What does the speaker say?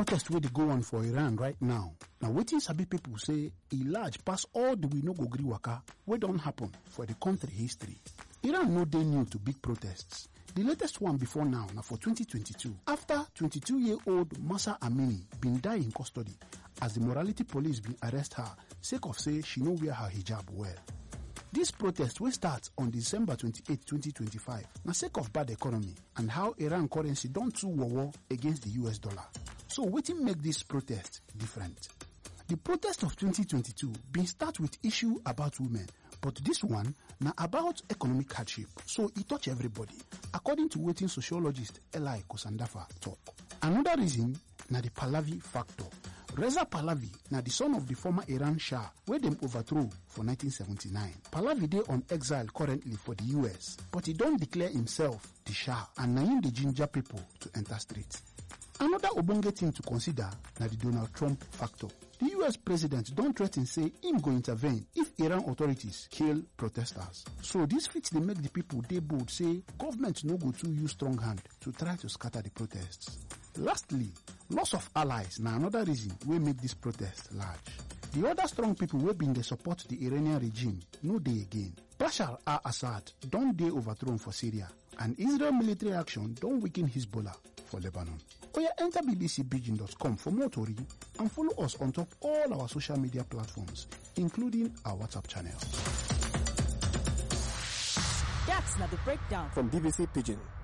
protest wey dey go on for iran right now na wetin sabi pipo say e large pass all di we no go gree waka wey don happen for di kontri history iran no dey new to big protests di latest one before now na for 2022 afta 22-year-old masa amini bin die in custody as di morality police bin arrest her sake of say she no wear her hijab well dis protest wey start on december 28 2025 na sake of bad economy and how iran currency don too wowo against di us dollar so wetin make dis protest different di protest of 2022 bin start wit issue about women but dis one na about economic hardship so e touch everybody according to wetin sociologist eli kosandafa tok anoda reason na di pahlavi factor reza pahlavi na di son of di former iran shah wey dem overthrow for 1979 pahlavi dey on exile currently for di us but e don declare imself di shah and na im dey ginger pipo to enter street anoda ogbonge tin to consider na di donald trump factor di us president don threa ten say im go intervene if iran authorities kill protesters so dis fit dey make di pipo dey bold say government no go too use strong hand to try to scatter di protests lastly loss of allies na anoda reason wey make dis protest large di oda strong pipo wey bin dey support di iranian regime no dey again bashar al-assad don dey overthrown for syria and israel military action don weaken hezbollah for lebanon oya enter bbcpidgin.com for more tori and follow us on top all our social media platforms including our whatsapp channel That's not the breakdown. From BBC Pigeon.